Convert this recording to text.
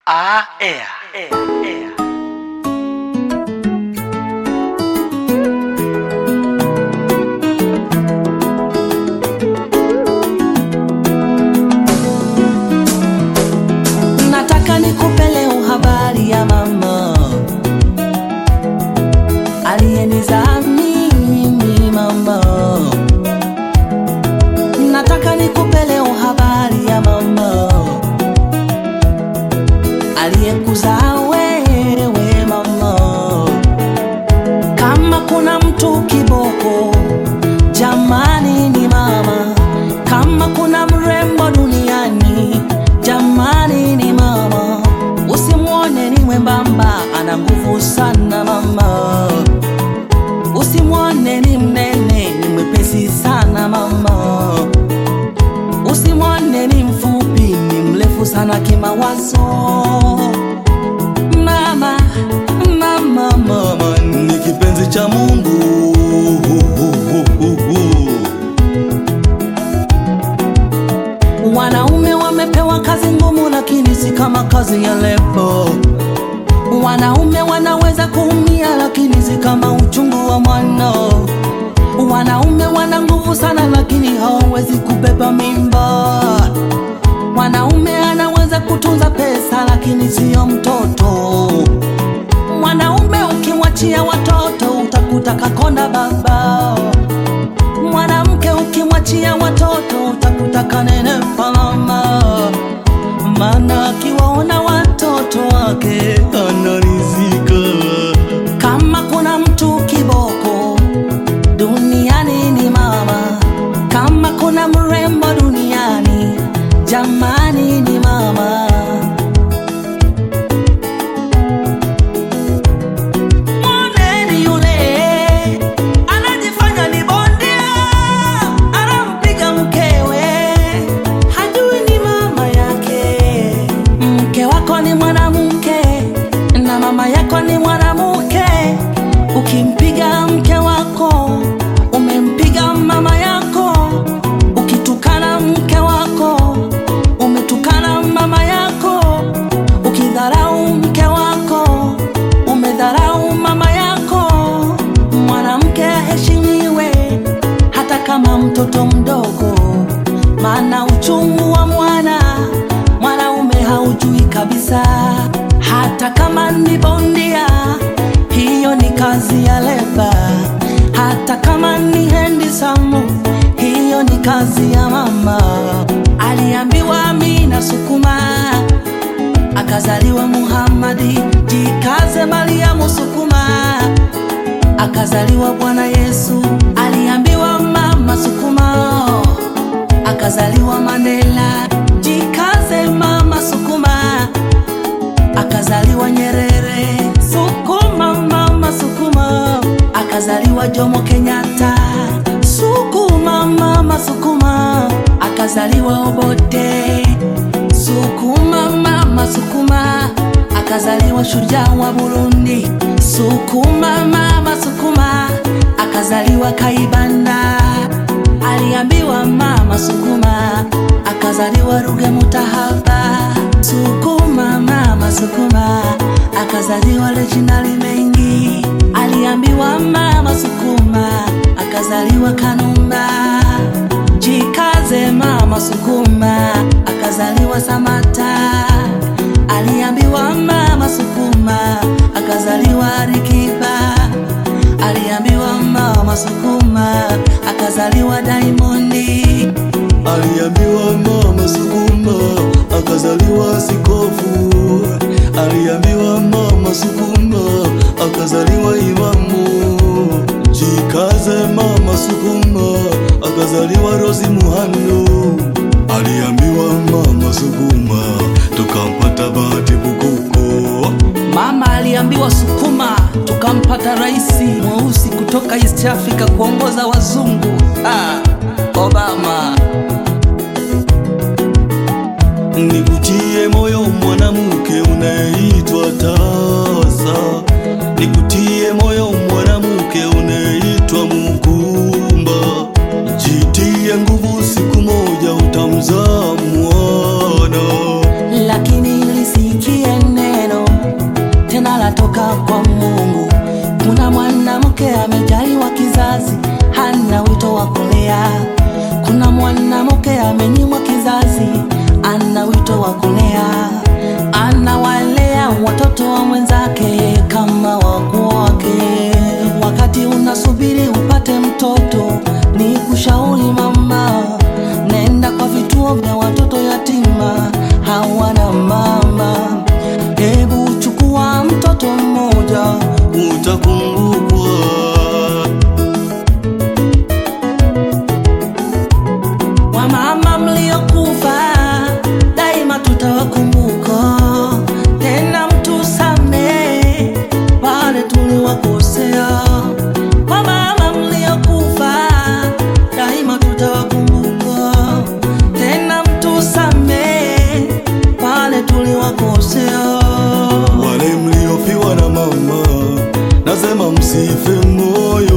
Ah, ea, ea, ea. Nataka nikupe leo habari ya mama aliyenizaa mimi mama. Nataka nikupe leo habari ya mama aliyekuzaa wewe mama. Kama kuna mtu kiboko, jamani ni mama. Kama kuna mrembo duniani, jamani ni mama. Usimwone ni mwembamba, ana nguvu sana mama. Usimwone ni mnene, ni mwepesi sana mama. Usimwone ni mfupi, ni mrefu sana kimawazo. Mama, mama, mama ni kipenzi cha Mungu. Wanaume wamepewa kazi ngumu, lakini si kama kazi ya lebo. Wanaume wanaweza kuumia, lakini si kama uchungu wa mwana. Wanaume wana nguvu sana, lakini hawawezi kubeba mimba. Mwanaume anaweza kutunza pesa, lakini siyo mtoto. Mwanaume ukimwachia watoto, utakuta kakonda baba. Mwanamke ukimwachia watoto, utakuta kanene palama. Maana akiwaona watoto wake anarizika. Kama kuna mtu kiboko duniani ni mama. Kama kuna mrembo duniani, jamani ni mama. Mwoneni yule anajifanya ni bondia, anampiga mkewe, hajui ni mama yake. Mke wako ni mwanamke na mama yako ni mwanamke. Ukimpiga mke wako, umempiga mama yako. Ukitukana mke wako, umetukana mama yako. Ukidharau mke wako, umedharau mama yako. Mwanamke aheshimiwe hata kama mtoto mdogo, maana uchungu wa mwana mwanaume haujui kabisa. Hata kama ni bondia, hiyo ni kazi ya leba. Hata kama ni handsome, hiyo ni kazi ya mama. Aliambiwa Amina sukuma akazaliwa Muhammadi, jikaze Mariamu sukuma, akazaliwa Bwana Yesu. Aliambiwa mama sukuma, akazaliwa Mandela, jikaze mama sukuma, akazaliwa Nyerere. Sukuma mama sukuma, akazaliwa Jomo Kenyatta. Sukuma mama sukuma, akazaliwa Obote. Sukuma mama sukuma, akazaliwa shujaa wa Burundi. Sukuma mama sukuma, akazaliwa Kaibanda. Aliambiwa mama sukuma, akazaliwa Ruge Mutahaba. Sukuma mama sukuma, akazaliwa Reginald Mengi. Aliambiwa mama sukuma, akazaliwa Kanumba. Jikaze mama sukuma, akazaliwa Samata. Aliambiwa mama sukuma, akazaliwa Alikiba. Aliambiwa mama sukuma, akazaliwa Diamondi. Aliambiwa mama sukuma akazaliwa Sikofu. Aliambiwa mama sukuma akazaliwa Imamu. Jikaze mama sukuma akazaliwa Rosi Muhando. Aliambiwa mama sukuma tukampata Bahati Bukuku. Mama aliambiwa sukuma, tukampata rais mweusi kutoka East Africa kuongoza wazungu. Ah, Obama. Nikutie moyo mwanamke unayeitwa tasa, nikutie moyo mwanamke unayeitwa Mukumba. Jitie nguvu, siku moja utamzaa mwana. lakini lisikie msife moyo